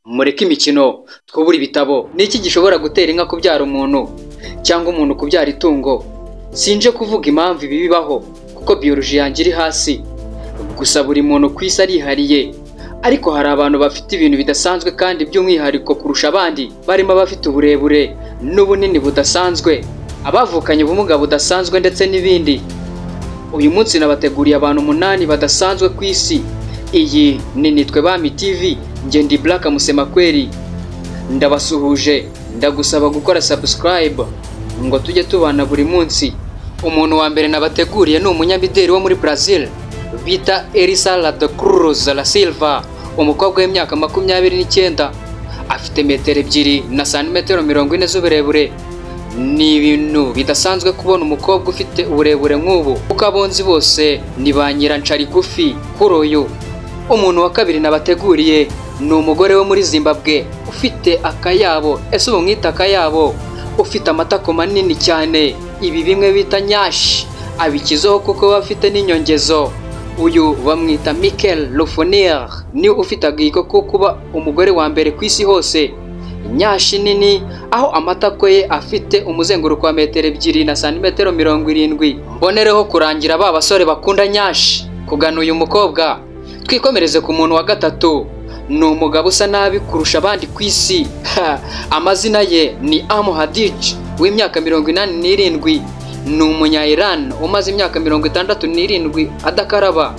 mureke imikino twubure ibitabo ni iki gishobora gutera inka kubyara umuntu cyangwa umuntu kubyara itungo sinje kuvuga impamvu ibi bibaho kuko biyoroji yanjye iri hasi gusa buri muntu ku isi arihariye ariko hari abantu bafite ibintu bidasanzwe kandi by'umwihariko kurusha abandi barimo abafite uburebure n'ubunini budasanzwe abavukanye ubumuga budasanzwe ndetse n'ibindi uyu munsi nabateguriye abantu umunani badasanzwe ku isi iyi ni nitwe bami tv ngende buraka musemakweri ndabasuhuje ndagusaba gukora sabusikarayibu ngo tujye tubana buri munsi umuntu wa mbere nabateguriye ni umunyamideli wo muri brazil bita Elisa Radocruz La Silva umukobwa w'imyaka makumyabiri n'icyenda afite metero ebyiri na santimetero mirongo ine z'uburebure ni ibintu bidasanzwe kubona umukobwa ufite uburebure nk'ubu kuko abonzi bose ni ba nyirancarigufi kuri uyu umuntu wa kabiri nabateguriye ni umugore wo muri Zimbabwe ufite akayabo ese ubu mwita akayabo ufite amatako manini cyane ibi bimwe bita nyashi abikizaho kuko aba afite n'inyongezo uyu bamwita Mikel Lofonier ni ufite agahigo ko kuba umugore wa mbere ku isi hose nyashi nini aho amatako ye afite umuzenguruko wa metero ebyiri na santimetero mirongo irindwi mbonereho kurangira ba basore bakunda nyashi kugana uyu mukobwa twikomereze ku muntu wa gatatu ni umugabo usa nabi kurusha abandi ku isi amazina ye ni Amu Hadij w'imyaka mirongo inani n'irindwi ni umunya Iran umaze imyaka mirongo itandatu n'irindwi adakaraba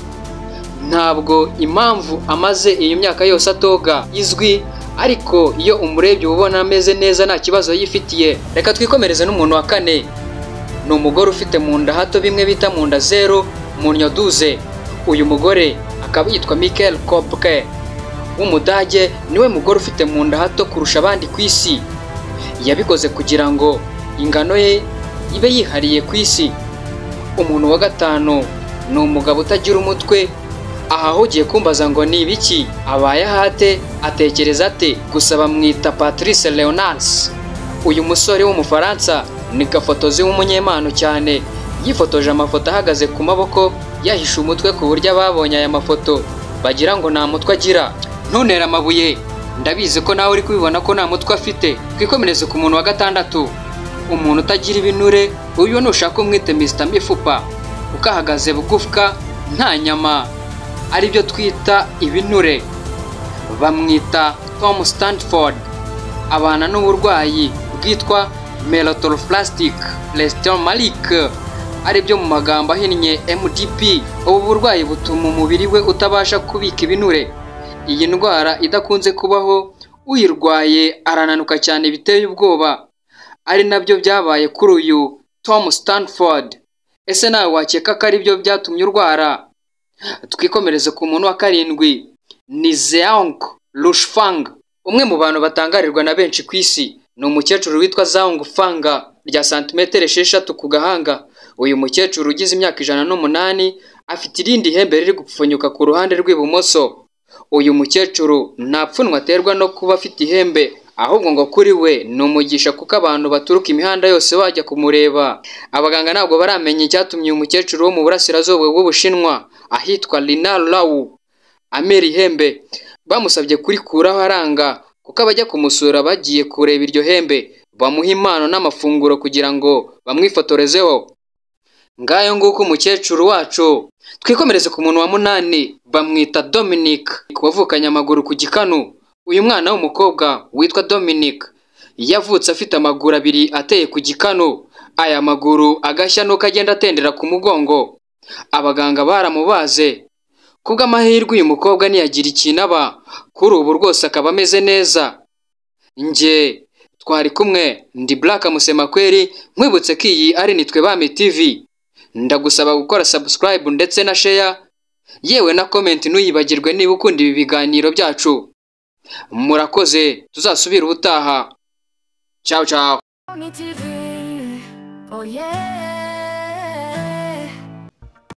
ntabwo impamvu amaze iyo myaka yose atoga izwi ariko iyo umurebye uba ubona ameze neza nta kibazo yifitiye reka twikomereze n'umuntu wa kane ni umugore ufite mu nda hato bimwe bita mu nda zero mu nyoduze uyu mugore akaba yitwa Mikel Kopke w'umudage niwe mugore ufite mu nda hato kurusha abandi ku isi yabikoze kugira ngo ingano ye ibe yihariye ku isi umuntu wa gatanu ni umugabo utagira umutwe aha aho ugiye kumbaza ngo ni ibiki abaye ahate atekereza ate gusa bamwita patrice leonance uyu musore w'umufaransa ni gafotozi w'umunyempano cyane yifotoje amafoto ahagaze ku maboko yahishe umutwe ku buryo ababonye aya mafoto bagira ngo nta mutwe agira ntuntere amabuye ndabizi ko nawe uri kubibona ko nta mutwe afite twikomereze ku muntu wa gatandatu umuntu utagira ibinure uyu nushaka umwite misita mifupa kuko ahagaze bugufwa nta nyama aribyo twita ibinure bamwita tom stanford abana n'uburwayi bwitwa melatoroplastic lestomatic aribyo mu magambo ahinnye mdp ubu burwayi butuma umubiri we utabasha kubika ibinure iyi ndwara idakunze kubaho uyirwaye arananuka cyane biteye ubwoba ari nabyo byabaye kuri uyu Tom Stanford ese nawe wakeka ko aribyo byatumye urwara twikomereze ku muntu wa karindwi ni Zeong Lushfang umwe mu bantu batangarirwa na benshi ku isi ni umukecuru witwa Zeong Fanga rya santimetero esheshatu ku gahanga uyu mukecuru ugize imyaka ijana n'umunani afite irindi hembe riri gupfunyuka ku ruhande rw'ibumoso uyu mukecuru nta pfunwe aterwa no kuba afite ihembe ahubwo ngo kuri we ni umugisha kuko abantu baturuka imihanda yose bajya kumureba abaganga ntabwo baramenya icyatumye uyu mukecuru wo mu burasirazuba bw'ubushinwa ahitwa Lina Lawu amera ihembe bamusabye kurikuraho aranga kuko abajya kumusura bagiye kureba iryo hembe bamuha impano n'amafunguro kugira ngo bamwifotorezeho ngayo nguko umukecuru wacu twikomereze ku muntu wa munani bamwita Dominic wavukanye amaguru ku gikanu uyu mwana w'umukobwa witwa Dominic yavutse afite amaguru abiri ateye ku gikanu aya maguru agashya nuko agenda atendera ku mugongo abaganga baramubaze kubw'amahirwe uyu mukobwa ntiyagira ikintu aba kuri ubu rwose akaba ameze neza njye twari kumwe ndi Black Musemakweri nkwibutse ko iyi ari nitwe bami TV ndagusaba gukora subscribe ndetse na share yewe na comment ntuyibagirwe niba ukunda ibi biganiro byacu murakoze tuzasubira ubutaha ciao ciao TV, oh yeah.